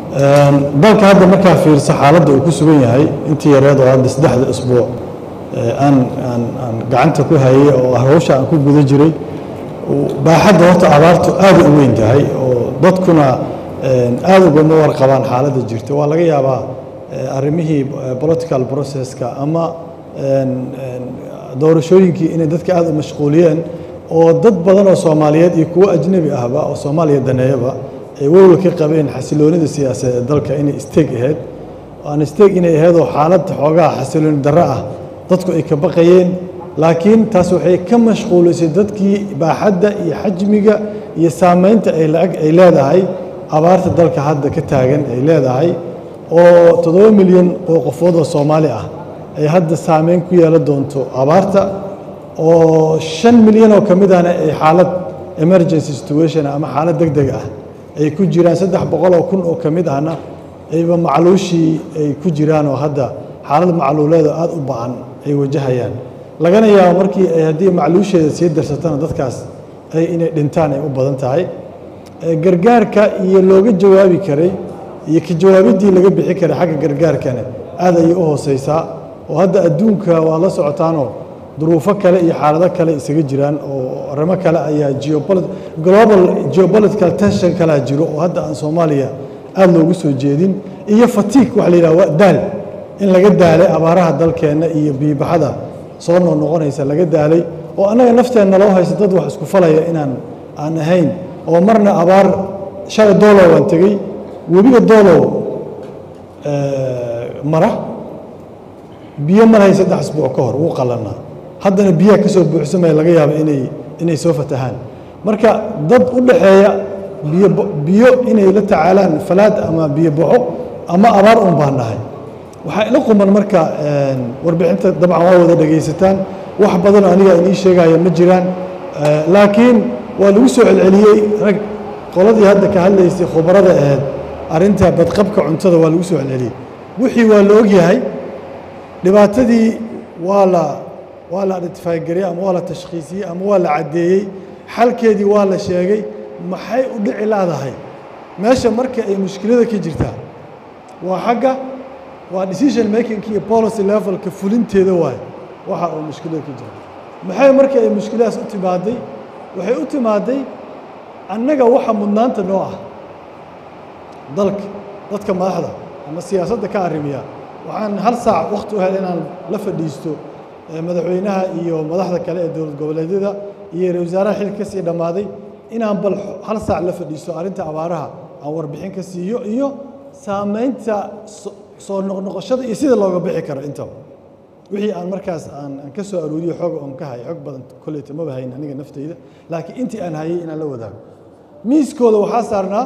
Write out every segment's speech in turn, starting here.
dalka hadda markaa fiirsa xaaladda uu ku sugan yahay intii yareed oo hadda saddexda isbuuc aan aan aan gacanta ku hayay oo hawsha aan ku guda jiray baaxadda horta abaartu aad u weyn tahay oo dadkuna aad ugama warqabaan xaaladda jirta waa laga yaabaa arrimihii political processka ama doorashooyinkii inay dadka aad u mashquuliyeen oo dad badan oo soomaaliyeed iyo kuwo ajnebi ahba oo soomaaliya daneeyaba ay walwal ka qabeen xasiloonida siyaasadeed ee dalka inay isteeg ahayd aan isteeg inay ahayd oo xaalad xoogaha xasilooni darro ah dadku ay ka baqayeen laakiin taas waxay ka mashquulisay dadkii baaxadda iyo xajmiga iyo saamaynta ay laag ay leedahay abaarta dalka hadda ka taagan ay leedahay oo toddoba milyan oo qofood oo soomaali ah ay hadda saameyn ku yeelan doonto abaarta oo shan milyan oo ka mid ahna ay xaalad emergency situation ama xaalad deg deg ah ay ku jiraan saddex boqol oo kun oo ka mid ahna ayba macluushii ay ku jiraan oo hadda xaalad macluuleeda aada u ba-an ay wajahayaan lagana yaabo markii ay haddii macluusheeda sii darsatana dadkaas ay inay dhintaan ay u badan tahay gargaarka iyo looga jawaabi karay iyo ka jawaabiddii laga bixi karay xagga gargaarkana aad ayay u hooseysaa oo hadda adduunka waa la socotaanoo duruufo kale iyo xaalado kale isaga jiraan oo arrimo kale ayaa geopoli global geopolitical tension kalea jiro oo hadda aan soomaaliya aada loogu soo jeedin iyo fatiig waxa la yidhaha waa daal in laga daalay abaaraha dalkeenna iyo biibaxada soo noqnoqonaysa laga daalay oo annaga nafteenna loo haysta dad wax isku falaya inaan aan ahayn oo marna abaar shalay doolow aan tegey webiga doolow mara biyo marhay saddex asbuuc ka hor wuu qallanaa haddana biyaha ka soo buuxsamaya laga yaabo inay inay soo fatahaan marka dad u dhaxeeya biyo biyo inay la tacaalaan falaad ama biyo baxo ama abaar un baan nahay waxaa ila quman marka warbixinta dabcan waa wada dhegaysataan wax badanoo aniga inii sheegaya ma jiraan laakiin waa lagu soo celceliyey rag qoladii hadda ka hadlaysay khubarada ahayd arrinta badqabka cuntada waa lagu soo celceliyey wixii waa la ogyahay dhibaatadii waa la waa la identifygariyey ama waa la tashkhiisiyey ama waa la caddeeyey xalkeedii waa la sheegay maxay u dhici laadahay meesha marka ay mushkilada ka jirtaa waa xagga waa decision making iyo policy levelka fulinteeda waay waxa uu mushkilada ka jira maxay marka ay mushkiladaas u timaaday waxay u timaaday annaga waxa mudnaanta noo ah dalka dadka madaxda ama siyaasadda ka arrimiya waxaan hal saac wakhti u hel inaan la fadhiisto madaxweynaha iyo madaxda kale ee dowlad goboleedyada iyo ra wasaaraha xilka ka sii dhammaaday inaan bal hal saac la fadhiisto arrinta abaaraha aan warbixin ka siiyo iyo saamaynta soo noqnoqoshada iyo sida looga bixi karo intaba wixii aan markaas aan aan ka soo arooriyo xoog oon ka hay xog badan kolleyta maba hayn aniga nafteyda laakiin intii aan hayay inaan la wadaago miiskooda waxaa saarnaa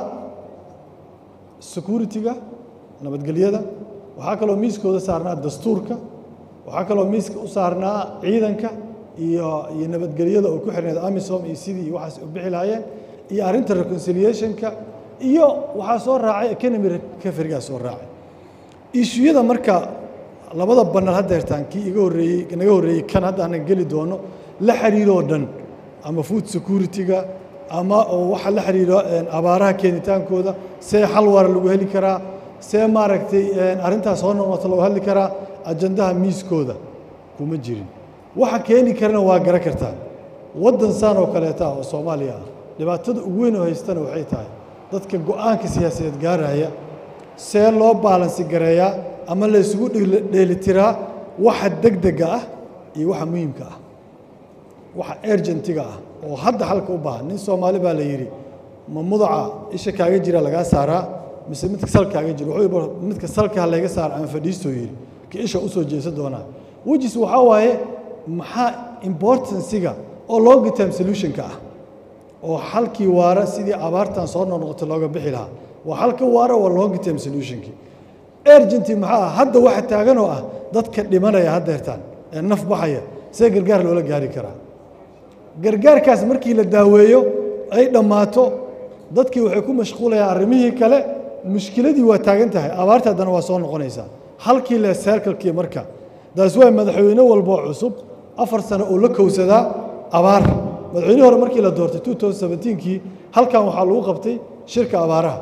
security-ga nabadgelyada waxaa kaloo miiskooda saarnaa dastuurka waxaa kaloo miiska u saarnaa ciidanka iyo iyo nabadgelyada oo ku xirneed amisom iyo sidii waxaas u bixi lahaayeen iyo arrinta reconciliationka iyo waxaa soo raacay economy recoverygaa soo raacay ishuyada marka labada banal hadda hertaan kii iga horreeyey naga horreeyey kan hadda aanan geli doono la xiriiroo dhan ama food security-ga ama oo waxa la xiriiro abaaraha keenitaankooda see xal waara lagu heli karaa see maaragtay arrintaas soo noqoto lagu hadli karaa ajandaha miiskooda kuma jirin waxa keeni karana waa garan kartaa waddan saan oo kaleeta oo soomaaliya ah dhibaatada ugu weyn oo haystana waxay tahay dadka go-aanka siyaasadeed gaaraya see loo baalansi gareeyaa ama la isugu dheelitiraa waxa degdega ah iyo waxa muhiimka ah waxa ergentiga ah oo hadda xalka u baahan nin soomaali baa la yidhi ma mudaca isha kaaga jira lagaa saaraa mise midka sal kaaga jira wuxuu midka salka layga saara aan fadhiistoo yidhi ka isha usoo jeesan doonaa wejis waxaa waaye maxaa importansiga oo long term solutionka ah oo xalkii waara sidii abaartan soo noqnoqota looga bixi lahaa waa xalka waara waa long term solutionkii ergenty maxaa ah hadda waxa taagan oo ah dadka dhimanaya haddeertaan ee naf baxaya see gargaar loola gaari karaa gargaarkaas markii la daaweeyo ay dhammaato dadkii waxay ku mashquulayaan arrimihii kale mushkiladii waa taagan tahay abaarta haddana waa soo noqonaysaa halkii le seerkalkii marka daas waa madaxweyne walboo cusub afar sano oo la kowsadaa abaar madaxweynihii hore markii la doortay kii halkan waxaa lagu qabtay shirka abaaraha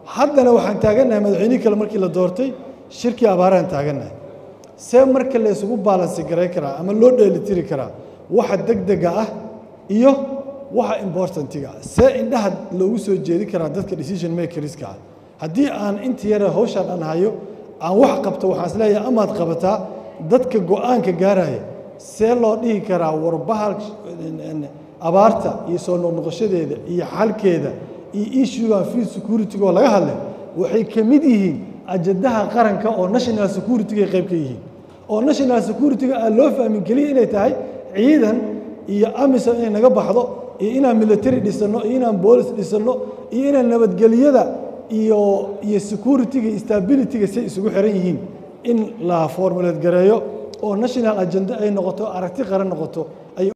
haddana waxaan taagannahay madaxweynihii kale markii la doortay shirkii abaarahan taagannahay see marka la isugu baalansi garay karaa ama loo dheelitiri karaa waxa degdega ah iyo waxa importantiga ah see indhaha loogu soo jeedi karaa dadka decision makerska ah haddii aan inta yara hawshaan aan hayo aan wax qabto waxaan is leeyahay amaad qabataa dadka go-aanka gaaraya see loo dhihi karaa warbahal abaarta iyo soo noqnoqoshadeeda iyo xalkeeda iyo issuegan food security oo laga hadlay waxay ka mid yihiin ajadaha qaranka oo national security ay qayb ka yihiin oo national security-ga aan loo fahmin keliya inay tahay ciidan iyo amisom inay naga baxdo iyo inaan military dhisanno iyo inaan boolis dhisanno iyo inaan nabadgelyada iyo iyo security-ga iyo stability-ga say isugu xiran yihiin in la formulate gareeyo oo national agenda ay noqoto aragti qaran noqoto